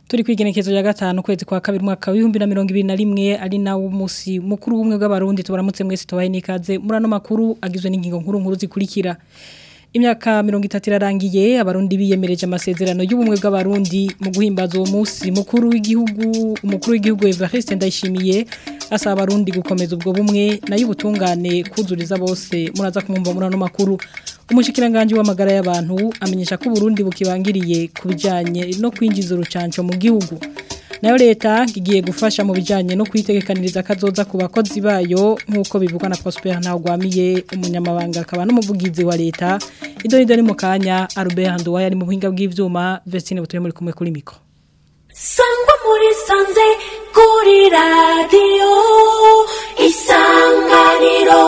turi kwigenekezo ya gatanu kwezi kwa kabiri mwaka w'ibihumbi na mirongo ibiri na rimwe ari nawo musi mukuru w'ubumwe bw'abarundi tubaramutse mwese tubaye n'ikaze muri ano makuru agizwe n'ingingo nkuru nkuru zikurikira imyaka mirongo itatu irarangiye abarundi biyemereje amasezerano y'ubumwe bw'abarundi mu guhimbaza uwo munsi mukuru w'igihugu umukuru w'igihugu Evariste Ndayishimiye asaba abarundi gukomeza ubwo bumwe nayo ubutungane kuzuriza bose muraza kumumva muri ano makuru umushikiranganje w'amagara y'abantu amenyesha ko Burundi bukibangiriye kubijanye no kwinjiza urucanco mu gihugu nayo leta igiye gufasha mu bijanye no kwitegekaniriza kazoza ku bakozi bayo nk'uko bivugwa na Prosper Ntawagwamiye umunyamabanga akaba n'umuvugizi wa leta idoni doni mu kanya Albert Nduwaye ari mu buhinga bw'ivyuma Vestine butuye muri kumwe kuri mikro sangwa muri sanze kuri radiyo isanganiro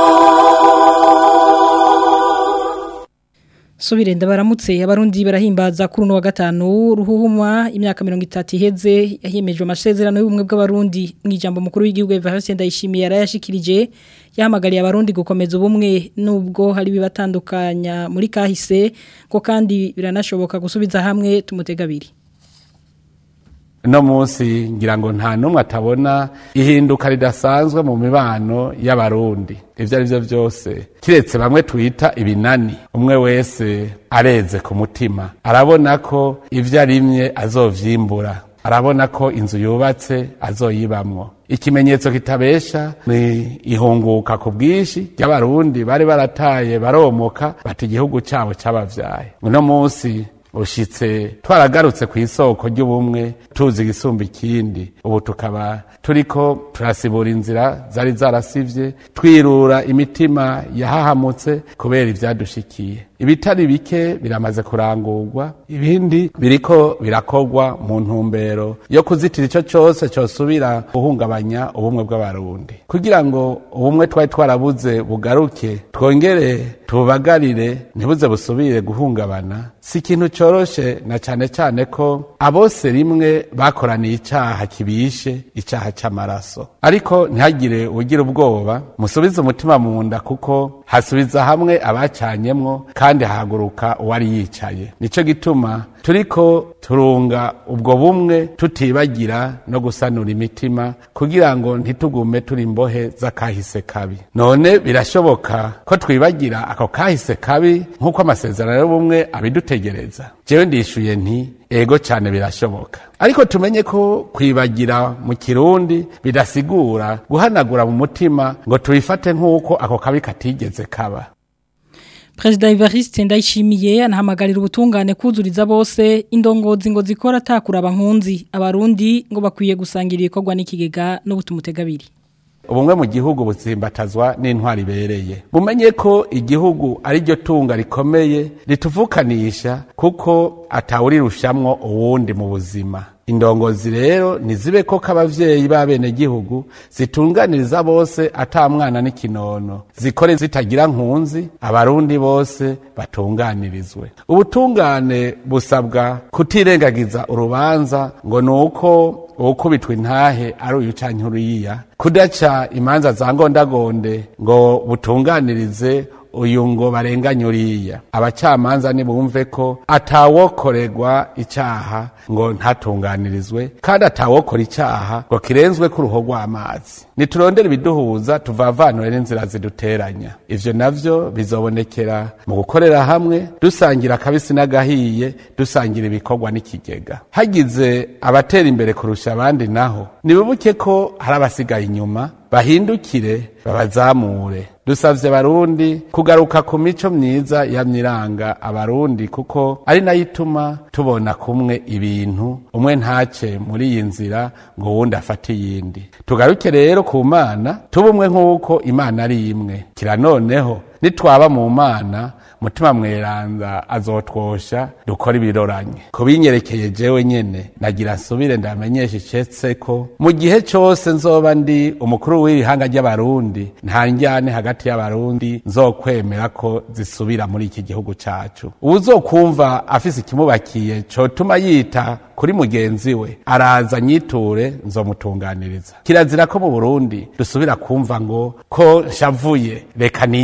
Subire ndabaramutse abarundi barahimbaza kuri uno wa gatanu ruhuhuma imyaka 30 iheze yahimejwe amasezerano y'ubumwe bw'abarundi mu ijambo mukuru w'igihugu Evariste Ndayishimiye yarayashikirije yahamagariye abarundi gukomeza ubumwe nubwo hari bibatandukanya muri kahise ko kandi biranashoboka gusubiza hamwe tumutega abiri no munsi ngira ngo nta numwe atabona ihinduka ridasanzwe mu mibano y'abarundi ivyo ari byo byose kiretse bamwe twita ibinani umwe wese areze ku mutima arabona ko ivyo arimye azovyimbura arabona ko inzu yubatse azoyibamwo ikimenyetso kitabesha ni ihunguka ku bwinshi ry'abarundi bari barataye baromoka bati igihugu cyabo cyabavyaye uno munsi ushitse twaragarutse ku isoko ry'ubumwe tuzi igisumba ikindi ubu tukaba turiko turasibura inzira zari zarasivye twirura imitima yahahamutse kubera ivyadushikiye ibitari bike biramaze kurangurwa ibindi biriko birakorwa mu ntumbero yo kuzitira ico cose cosubira guhungabanya ubumwe bw'abarundi kugira ngo ubumwe twari twarabuze bugaruke twongere tubagarire ntibuze busubire guhungabana si ikintu coroshe na cane cane ko abose rimwe bakoraniye icaha kibishe icaha c'amaraso ariko ntihagire ugira ubwoba musubize umutima mu nda kuko hasubiza hamwe abacanyemwo kandi hahaguruka uwari yicaye nico gituma turiko turunga ubwo bumwe tutibagira no gusanura imitima kugira ngo ntitugume turi imbohe z'akahise kabi none birashoboka ko twibagira ako kahise kabi nk'uko amasezerano y'ubumwe abidutegereza jewe ndishuye nti ego cyane birashoboka ariko tumenye ko kwibagira mu kirundi bidasigura guhanagura mu mutima ngo tubifate nk'uko ako kabi katigeze kaba Prezida Evariste Ndayishimiye anahamagarira ubutungane kuzuriza bose indongozi ngo zikora takura abankunzi abarundi ngo bakwiye gusangira ibikorwa n'ikigega n'ubutumutegabiri ubumwe mu gihugu buzimbatazwa n'intwari ibereye mumenye ko igihugu ari ryo tunga rikomeye rituvukanisha kuko atawurirushamwo uwundi mu buzima indongozi rero nizibe ko k'abavyeyi b'abenegihugu zitunganiriza bose ata mwana n'ikinono zikore zitagira nkunzi abarundi bose batunganirizwe ubutungane busabwa kutirengagiza urubanza ngo nuko ukubitwa intahe ari uyu canke uriya kudaca imanza za ngondagonde ngo butunganirize uyu ngo barenganye uriya abacamanza nibumve ko atawokorerwa icyaha ngo ntatunganirizwe kandi atawokora icyaha ngo kirenzwe ku ruho rw'amazi niturondere ibiduhuza tuvavanure n'inzira ziduteranya ivyo navyo bizobonekera mu gukorera hamwe dusangira akabisi n'agahiye dusangira ibikorwa n'ikigega hagize abatera imbere kurusha abandi naho nibubuke ko hari abasigaye inyuma bahindukire babazamure dusavye abarundi kugaruka ku mico myiza yamyiranga abarundi kuko ari nayo ituma tubona kumwe ibintu umwe ntace muri iyi nzira ngo wundi afate iyindi tugaruke rero ku mana tuba umwe nk'uko imana ari imwe kira noneho nitwaba mu mana mutima mweranda azotwosha dukora ibiroranye kubinyerekeye jewe nyene nagira nsubire ndamenyesha icetse ko mu gihe cose nzoba ndi umukuru w'iri hanga ry'abarundi nta njyane hagati y'abarundi nzokwemera ko zisubira muri iki gihugu cacu uwuzokumva afise ikimubakiye cotuma yita kuri mugenzi we araza nyiture nzomutunganiriza kirazira ko mu burundi dusubira kumva ngo ko nshavuye reka niyice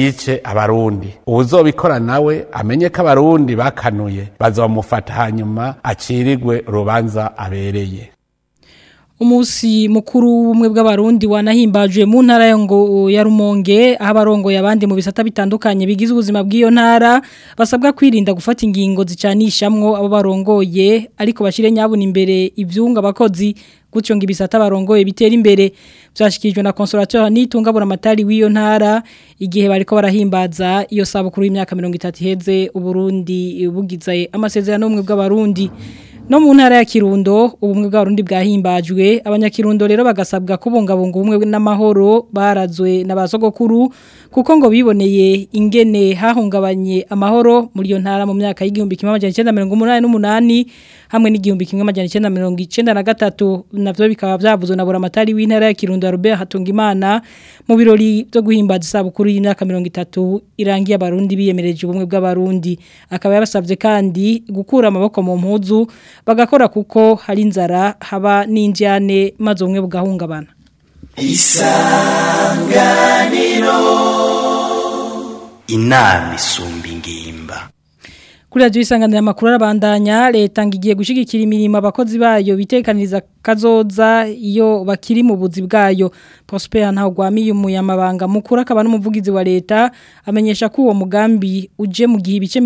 abarundi uwuzobikora nawe amenye ko abarundi bakanuye bazomufata hanyuma acirigwe urubanza abereye Umusi mukuru w'ubumwe bw'abarundi wanahimbajwe mu ntara ya ngo ya Rumonge aho abarongoye abandi mu bisata bitandukanye bigize ubuzima bw'iyo ntara basabwa kwirinda gufata ingingo zicanishamwo abo barongoye ariko bashire nyabuna imbere ivyunga abakozi gutyo ngo ibisata barongoye bitera imbere byashikijwe na consolateur nitunga buramatari w'iyo ntara igihe bariko barahimbaza iyo sabukuru y'imyaka 30 iheze uburundi bugize amasezerano y'ubumwe bw'abarundi No mu ntara ya Kirundo ubumwe bw'abarundi bwahimbajwe abanyakirundo rero bagasabwa kubungabunga ubumwe n'amahoro barazwe n'abasogokuru kuko ngo biboneye ingene hahungabanye amahoro muri iyo ntara mu myaka y'igihumbi kimwe amajana 1988 hamwe n'igihumbi kimwe amajana 1993 navyo bikaba byavuzwe na buramatari w'intara ya Kirundo ya Robert Hatungimana mu birori byo guhimbaza isabukuru y'imyaka 30 irangiye abarundi biyemereje ubumwe bw'abarundi akaba yabasavye kandi gukura amaboko mu mpuzu bagakora kuko hari inzara haba n'injyane maze ubumwe bugahungabana isanganiro inama isumba ingimba kuri radiyo isanganira amakuru arabandanya leta ngo igiye gushyigikira imirimo abakozi bayo bitekaniriza kazoza iyo bakiri mu buzi bwayo Prosper ntagwamiye umuyamabanga mukuru akaba n'umuvugizi wa leta amenyesha ko uwo mugambi uje mu gihe ibice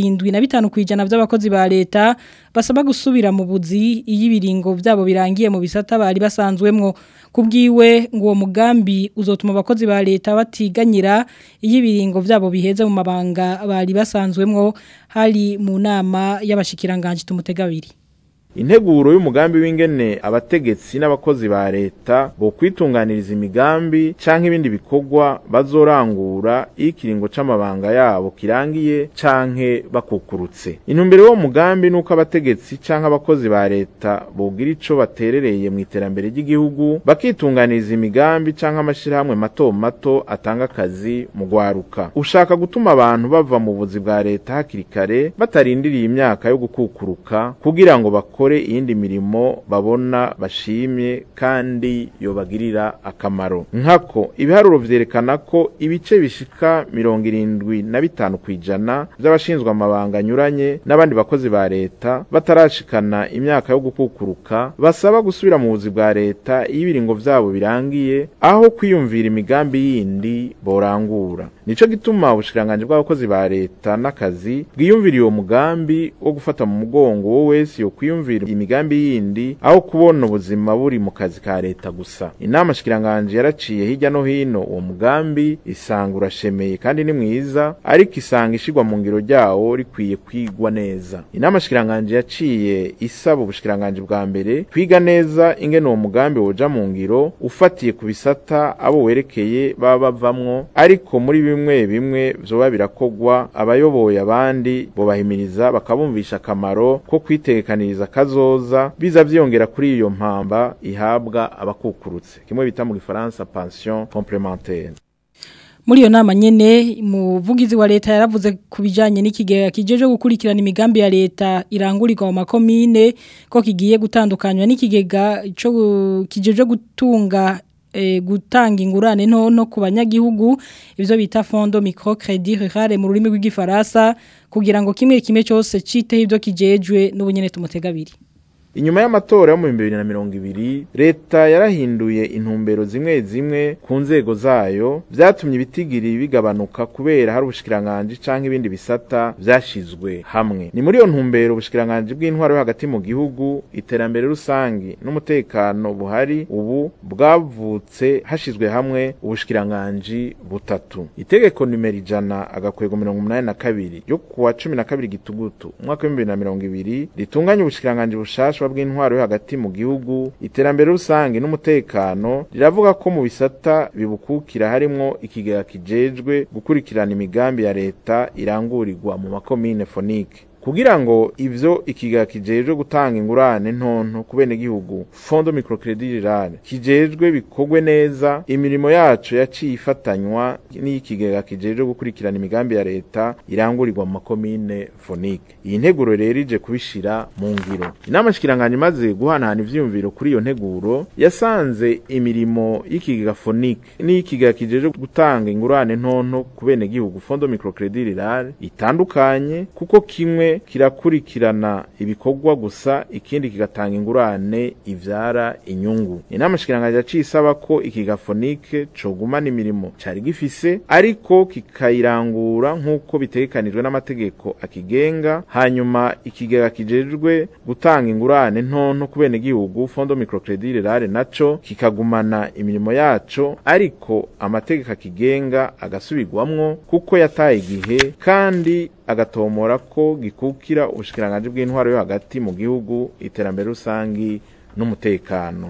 75 kwijana by'abakozi ba leta basaba gusubira mu buzi iyo ibiringo byabo birangiye mu bisata bari basanzwemwo kubwiwe ngo uwo mugambi uzotuma abakozi ba leta batiganyira iyo ibiringo byabo biheze mu mabanga bari basanzwemwo hari mu nama y'abashikiranganje tumutegabiri integuro y'umugambi w'ingene abategetsi n'abakozi ba leta bo kwitunganiriza imigambi canke ibindi bikorwa bazorangura iyo ikiringo c'amabanga yabo kirangiye canke bakukurutse intumbero y'uwo mugambi nuko abategetsi canke abakozi ba leta bogira ico baterereye mu iterambere ry'igihugu bakitunganiriza imigambi canke amashirahamwe mato mato atanga akazi mu gwaruka ushaka gutuma abantu bava mu buzi bwa leta hakiri kare batarindiriye imyaka yo gukukuruka kugira ngo bakore bakore iyindi mirimo babona bashimye kandi yobagirira akamaro nkako ibiharuro vyerekana ko ibice bishika mirongo irindwi na bitanu kwijana vy'abashinzwe amabanga anyuranye n'abandi bakozi ba leta batarashikana imyaka yo gukukuruka basaba gusubira mu buzi bwa leta iyo ibiringo vyabo birangiye aho kwiyumvira imigambi yindi borangura nico gituma ubushikiranganje bw'abakozi ba leta n'akazi bwiyumvira uwo mugambi wo gufata mu mugongo wo wese yo kwiyumvira imigambi yindi aho kubona ubuzima buri mu kazi ka leta gusa inama shikiranganje yaraciye hirya no hino uwo mugambi isanga urashemeye kandi ni mwiza ariko isanga ishigwa mu ngiro ryawo rikwiye kwigwa neza inama shikiranganje yaciye isaba ubushikiranganje bwa mbere kwiga neza ingene uwo mugambi woja mu ngiro ufatiye ku bisata abo werekeye baba bavamwo ariko muri bimwe bimwe vyoba birakogwa abayoboye abandi bobahimiriza bakabumvisha akamaro ko kwitegekaniriza kazoza biza vyongera kuri iyo mpamba ihabwa abakukurutse kimwe bita mu gifaransa pension complémentaire muri iyo nama nyene umuvugizi wa leta yaravuze ku bijanye n'ikigega kijeje gukurikirana imigambi ya leta irangurirwa mu makomine ko kigiye gutandukanywa n'ikigega cyo kijeje gutunga e, gutanga ingurane nto no ku banyagihugu ivyo bita fondo microcredit rural mu rurimi rw'igifaransa kugira ngo kimwe kimwe cyose citeho ivyo kijejwe n'ubunyene tumutegabiri inyuma y'amatora yo mu bihumbi bibiri na mirongo ibiri leta yarahinduye intumbero zimwe zimwe ku nzego zayo vyatumye ibitigiri bigabanuka kubera hari ubushikiranganji canke ibindi bisata vyashizwe hamwe ni muri iyo ntumbero ubushikiranganji bw'intwaro yo hagati mu gihugu iterambere rusangi n'umutekano buhari ubu bwavutse hashizwe hamwe ubushikiranganji butatu itegeko nimero ijana agakwego mirongo umunani na kabiri yo kuwa cumi na kabiri gitugutu umwaka w'ibihumbi bibiri na mirongo ibiri ritunganya ubushikiranganji bushasha bw'intwaro yo hagati mu gihugu iterambere rusange n'umutekano riravuga ko mu bisata bibukukira harimwo ikigega kijejwe gukurikirana imigambi ya leta irangurirwa mu makomine fonike kugira ngo ivyo ikigega kijejwe gutanga ingurane ntonto ku benegihugu fondo microcredit rural kijejwe bikorwe neza imirimo yacu yaciye ifatanywa n'ikigega kijejwe gukurikirana imigambi ya leta irangurirwa mu makomine fonike iyi nteguro rero ije kubishira mu ngiro inama shikiranganje imaze guhanahana ivyiyumviro kuri iyo nteguro yasanze imirimo y'ikigega fonike n'ikigega kijejwe gutanga ingurane ntonto ku benegihugu fondo microcredit rural itandukanye kuko kimwe kirakurikirana ibikorwa gusa ikindi kigatanga ingurane ivyara inyungu inama shikiranganje yaciye isaba ko ikigega fonike cogumana imirimo cari gifise ariko kikayirangura nk'uko bitegekanijwe n'amategeko akigenga hanyuma ikigega kijejwe gutanga ingurane ntonto ku benegihugu fondo microcredit rural naco kikagumana imirimo yaco ariko amategeko akigenga agasubirwamwo kuko yataye igihe kandi agatomora ko gikukira ubushikiranganje bw'intwaro yo hagati mu gihugu iterambere rusangi n'umutekano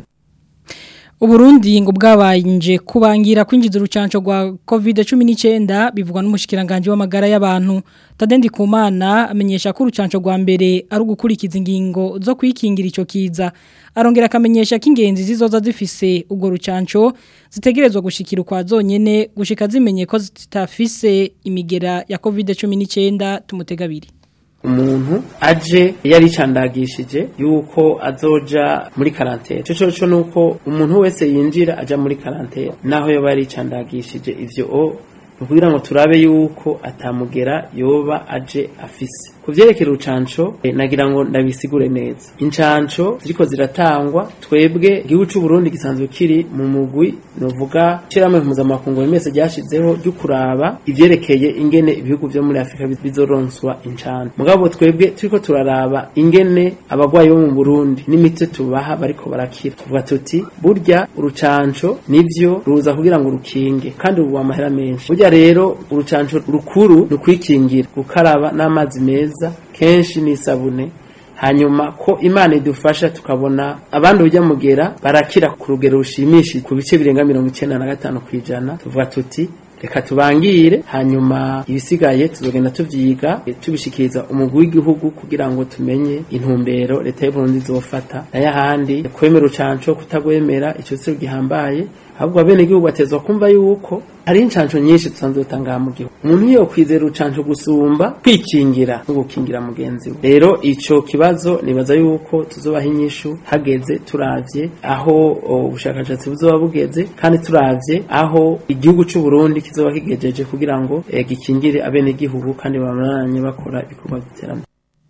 Uburundi ngo bwabanje kubangira kwinjiza urucanco rwa COVID-19 bivugwa n'umushikiranganje w'amagara y'abantu Tadendi Kumana amenyesha ko urucanco rwa mbere ari ugukurikiza ingingo zo kwikingira ico kiza arongera akamenyesha ko ingenzi zizoza zifise ubwo rucanco zitegerezwa gushikira kwa zonyene gushika zimenye ko zitafise imigera ya COVID-19 tumutegabiri umuntu aje yaricandagishije yuko azoja muri karantene cyo cyo nuko umuntu wese yinjira aja muri karantene naho yoba yaricandagishije ivyo o kugira ngo turabe yuko atamugera yoba aje afise kuvyerekera urucanco eh, nagira ngo ndabisigure neza incanco ziriko ziratangwa twebwe igihugu c'u Burundi gisanzwe kiri mu mugwi novuga shiramwe mpuzamakungu wemese ryashizeho ryo kuraba ivyerekeye ingene ibihugu vyo muri Afrika bizoronswa incanco mugabo twebwe turiko turaraba ingene abagwayi bo mu Burundi n'imiti tubaha bariko barakira tuvuga tuti burya urucanco nivyo ruza kugira ngo rukinge kandi ubu amahera menshi burya rero urucanco rukuru rukwikingira gukaraba n'amazi meza kenshi n'isabune hanyuma ko imana idufasha tukabona abandi ujya mugera barakira ku rugero rushimishije ku bice birenga mirongo icyenda na gatanu ku ijana tuvuga tuti reka tubangire hanyuma ibisigaye tuzogenda tuvyiga eh, tubishikiriza umugwi w'igihugu kugira ngo tumenye intumbero leta y'uburundi izofata nayo ahandi kwemera urucanco kutagwemera ico si gihambaye ahubwo abenegihugu batezwa kumva yuko hari incanco nyinshi dusanzwe dutanga mu gihugu umuntu iyo kwizera urucanco gusumba kwikingira no gukingira mugenzi we rero ico kibazo nibaza yuko tuzobaha inyishu hageze turavye aho o, ubushakashatsi buzoba bugeze kandi turavye aho igihugu c'u Burundi kizoba kigejeje kugira ngo eh, gikingire abenegihugu kandi bamaranye bakora ibikorwa by'iterambere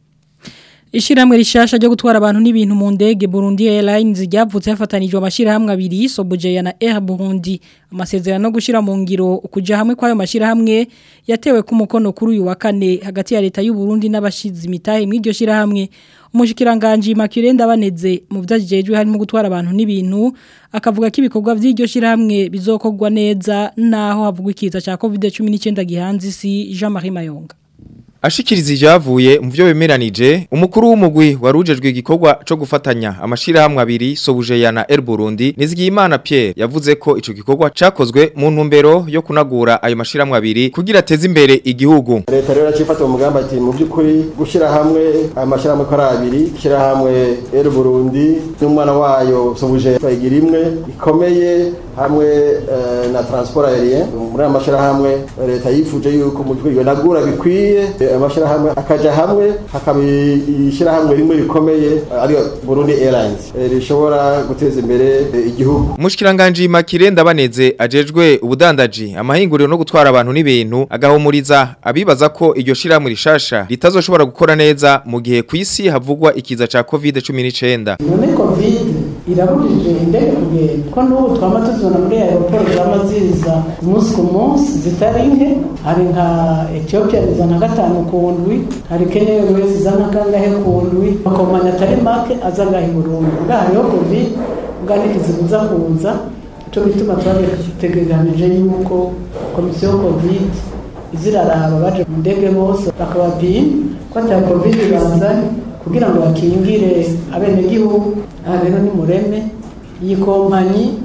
Ishiramwe rishasha ryo gutwara abantu n'ibintu mu ndege Burundi Airlines ryavutse hafatanijwe amashirahamwe abiri Sobujeya na Air Burundi amasezerano gushira mu ngiro kuja hamwe kwayo mashirahamwe yatewe ku mukono kuri uyu wa kane hagati ya leta y'u Burundi n'abashizi imitahe mw'iryo shirahamwe umushikiranganje Immaculée Ndabaneze mu vyajejwe harimo gutwara abantu n'ibintu akavuga ko ibikorwa vy'iryo shirahamwe bizokorwa neza naho havugwa ikiza ca COVID-19 gihanze isi Jean-Marie Mayonga Ashikiriza ivyavuye mu byo bemeranije umukuru w'umugwi warujejwe igikorwa co gufatanya amashirahamwe abiri Sobujeya na Air Burundi Nizigiyimana Pierre yavuze ko ico gikorwa cakozwe mu ntumbero yo kunagura ayo mashirahamwe abiri kugira ateze imbere igihugu leta rero yacifata umugambi ati mu by'ukuri gushyira hamwe amashyirahamwe ko ari abiri gushyira hamwe Air Burundi n'umwana wayo Sobuje bayigira imwe ikomeye hamwe eh, na transport aérien muri aya mashyirahamwe leta yifuje yuko mu by'ukuri nagura bikwiye eh, amashyirahamwe akaja hamwe hakaba ishyirahamwe rimwe rikomeye eh, ariyo Burundi Airlines eh, rishobora guteza imbere eh, igihugu Mushikiranganje Makire ndabaneze ajejwe ubudandaji amahinguriro no gutwara abantu n'ibintu agahumuriza abibaza ko iryo shiramwe rishasha ritazoshobora gukora neza mu gihe ku isi havugwa ikiza ca COVID-19 none covid irabujije indege kugenda ko n'ubu twama tuzibona muri aeroport zama ziza umunsi ku munsi zitari nke hari nka ethiopia izana gatanu ku ndwi hari kenya airways izana kangahe ku ndwi makomanya atari make aza ngaha i burundi nga hariho covid nga ntikizibuza kuza ico bituma twategekanije yuko komisiyo covid iziraraba baje mu ndege bose bakabapima ko ata covid bazanye kugira ngo bakingire abenegihugu aha rero ni mureme iyi kompanyi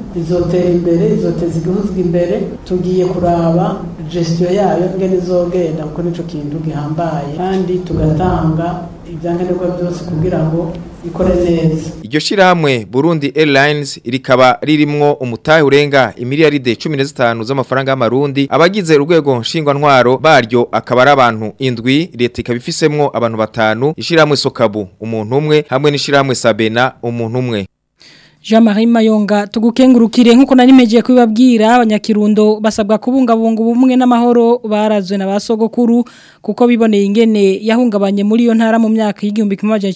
izotera imbere izoteza igihugu imbere tugiye kuraba gestion yayo ngene izogenda kuko nico kintu gihambaye kandi tugatanga ibyankenerwa byose kugira ngo ikore neza Iryo shirahamwe Burundi Airlines rikaba ririmwo umutahe urenga imiliyaride 15 z'amafaranga y'amarundi abagize urwego nshingwantwaro baryo akaba ari abantu indwi leta ikaba ifisemwo abantu batanu ishirahamwe Sokabu umuntu umwe hamwe n'ishirahamwe Sabena umuntu umwe Jean-Marie Mayonga tugukengurukire nkuko nari meje kubibabwira abanyakirundo basabwa kubungabunga ubumwe n'amahoro barazwe na basogokuru kuko biboneye ingene yahungabanye muri yo ntara mu myaka y'igihumbi kimwe amajana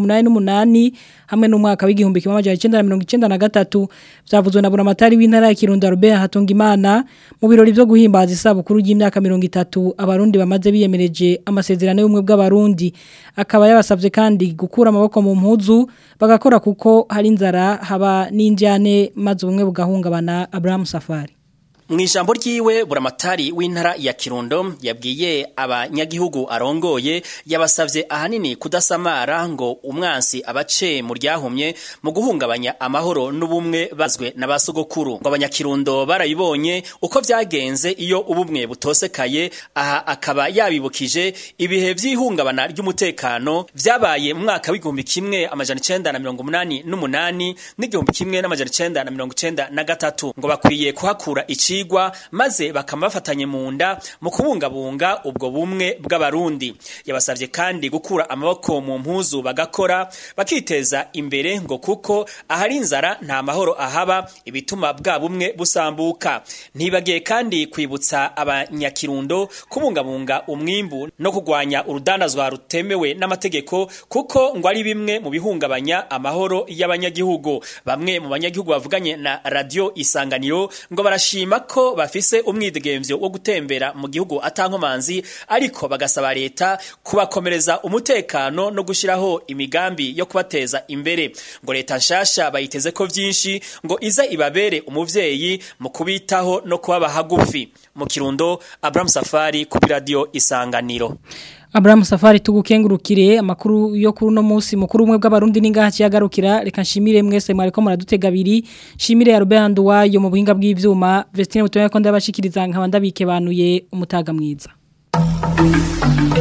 1988 hamwe n'umwaka w'igihumbi kimwe amajana 1993 byavuzwe na buramatari w'intara ya Kirundo Robert Hatungimana mu birori byo guhimbaza isabukuru y'imyaka 30 abarundi bamaze biyemereje amasezerano y'umwe bw'abarundi akaba yabasavye kandi gukura amaboko mu mpuzu bagakora kuko hari inzara haba n'injyane maze ubumwe bugahungabana Abraham Safari mu ijambo ryiwe buramatari w'intara ya kirundo yabwiye abanyagihugu arongoye yabasavye ahanini kudasamara ngo umwansi abace mu ryahumye mu guhungabanya amahoro n'ubumwe bazwe n'abasogokuru ngo abanyakirundo barabibonye uko vyagenze iyo ubumwe butosekaye aha akaba yabibukije ibihe vy'ihungabana ry'umutekano vyabaye mu mwaka w'igihumbi kimwe amajana icenda na mirongo umunani n'umunani n'igihumbi kimwe n'amajana icenda na mirongo icenda na gatatu ngo bakwiye kuhakura ici bigwa maze bakaba bafatanye mu nda mu kubungabunga ubwo bumwe bw'abarundi yabasabye kandi gukura amaboko mu mpuzu bagakora bakiteza imbere ngo kuko ahari inzara nta mahoro ahaba ibituma bwa bumwe busambuka ntibagiye kandi kwibutsa abanyakirundo kubungabunga umwimbu no kurwanya urudandazwa rutemewe n'amategeko kuko ngo ari bimwe mu bihungabanya amahoro y'abanyagihugu bamwe mu banyagihugu bavuganye na radio isanganiro ngo barashima ko bafise umwidegemvyo wo gutembera mu gihugu atankomanzi ariko bagasaba leta kubakomereza umutekano no gushiraho imigambi yo kubateza imbere ngo leta nshasha bayiteze ko vyinshi ngo iza ibabere umuvyeyi mu kubitaho no kubaba hagufi mu kirundo Abraham Safari ku radio isanganiro Abraham Safari tugukengurukire amakuru yo kuri no munsi mukuru umwe bw'abarundi ningaha ciyagarukira reka nshimire mwese mwariko muradutega abiri nshimire ya Robert Nduwayo mu buhinga bw'ivyuma Vestine Mutoya ko ndabashikiriza nkaba ndabike banuye umutaga mwiza